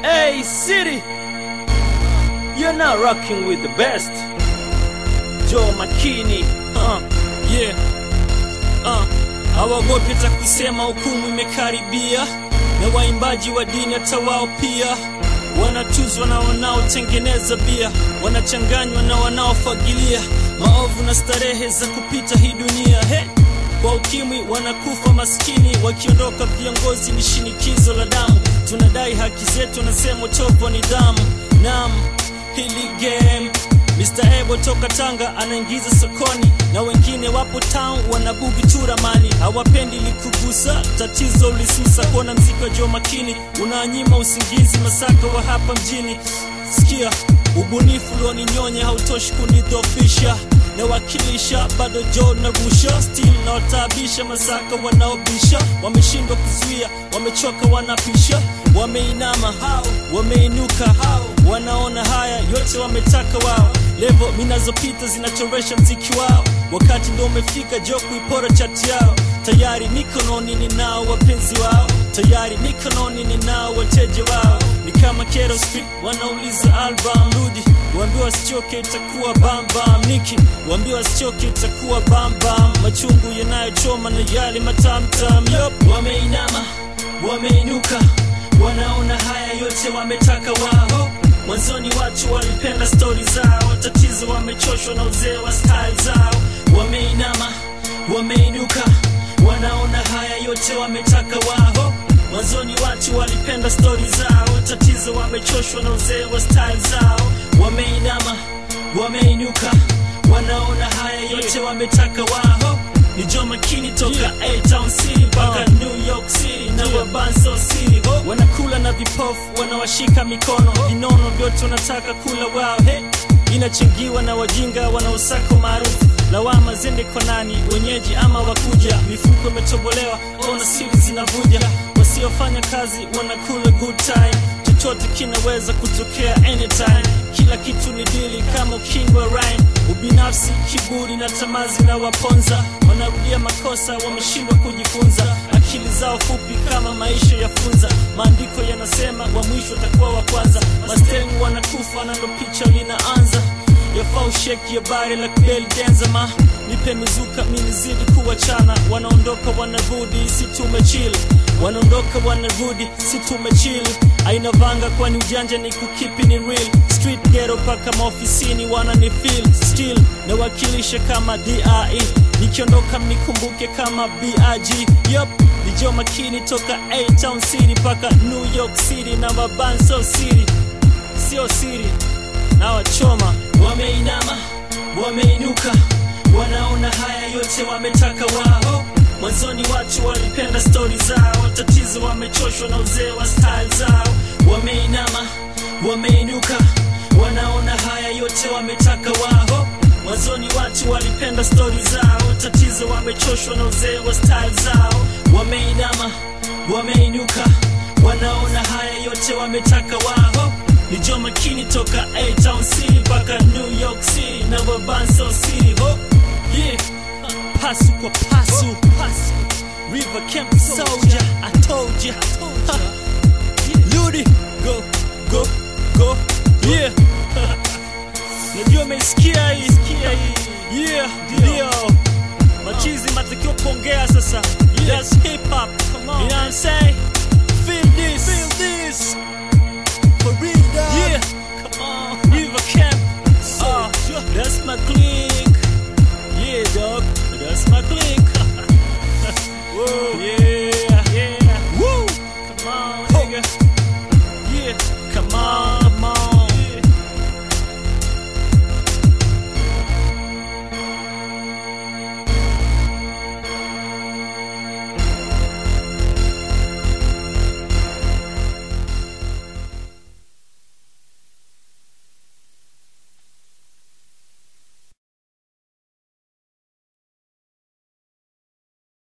Hey, city, you're not rocking with the best. Joe Makini, uh, yeah. uh, hawagopi hata kusema hukumu imekaribia, na waimbaji wa dini hata wao pia wanatuzwa na wanaotengeneza bia, wanachanganywa na wanaofagilia maovu na starehe za kupita hii dunia hey! Kwa ukimwi wanakufa maskini, wakiondoka viongozi ni shinikizo la damu. Tunadai haki zetu, nasema utovu wa nidhamu. Naam, hili game Mr. Ebo toka Tanga anaingiza sokoni, na wengine wapo town wanabugi tu ramani, hawapendi likugusa tatizo ulisusa. Kuona mziki wa Joe Makini unaanyima usingizi, masaka wa hapa mjini. Sikia ubunifu ulioninyonya hautoshi kunidhofisha nawakilisha bado jo na rusha still nawataabisha masaka wanaobisha wameshindwa kuzuia wamechoka wanapisha wameinama hao wameinuka hao wanaona haya yote wametaka wao levo minazopita zinachoresha mziki wao wakati ndo umefika jo kuipora chati yao tayari mikononi ninao wapenzi wao tayari mikononi ninao wateja wao ni kama Kero Street wanauliza album rudi waambiwa wasichoke itakuwa bambam niki waambiwa wasichoke itakuwa bambam machungu yanayochoma na yale matamtam yop wameinama wameinuka wanaona haya yote wametaka wao mwanzoni watu walipenda stori zao tatizo wamechoshwa na uzee wa style zao wameinama wameinuka wanaona haya yote wametaka wao mwanzoni watu walipenda stori zao tatizo wamechoshwa na uzee wa style zao wameinama wameinuka wanaona haya yote wametaka wao ni Joe Makini toka A-Town City mpaka New York City na Wabanso City oh. Wanakula na vipofu wanawashika mikono vinono vyote wanataka kula wao hey. Inachangiwa na wajinga wanaosaka maarufu lawama zende kwa nani wenyeji ama wakuja mifuko imetobolewa ona siri zinavuja wasiofanya kazi wanakula good time chochote kinaweza kutokea anytime kila kitu ni dili kama ukingwa rhyme ubinafsi kiburi na tamazi na waponza wanarudia makosa wameshindwa kujifunza akili zao fupi kama maisha yafunza maandiko yanasema wa mwisho atakuwa wa kwanza mastengu wanakufa na ndo picha linaanza yafaa usheki ya bare la kubeli denzama nipe mizuka minizidi kuwachana wanaondoka wanarudi si tumechil wanaondoka wanarudi si tumechil aina vanga kwani ujanja ni kukipi ni real street gero paka maofisini wana ni feel still nawakilisha kama dre nikiondoka mnikumbuke kama big yup ni Joe Makini toka A-Town City paka New York City na Mabanso City sio siri na wachoma wameinama wameinuka wanaona haya yote wametaka wao mwanzoni watu walipenda stori zao tatizo wamechoshwa na uzee wa style zao wameinama wameinuka wanaona haya yote wametaka wao mwanzoni watu walipenda stori zao tatizo wamechoshwa na uzee wa style zao wameinama wameinuka wanaona haya yote wametaka wao ni Joe Makini toka A-Town City mpaka New York City na Wabanso City ho yeah pasu kwa pasu pasu River Camp Soldier I told ya Ha. Ludi go go go yeah najua umeisikia hii yeah ndio machizi matakiwa kuongea sasa that's hip hop you know what I'm saying feel this feel this for real dog. Yeah, come on, River Camp. Uh, that's my clique. Yeah, dog, that's my clique. Whoa, yeah.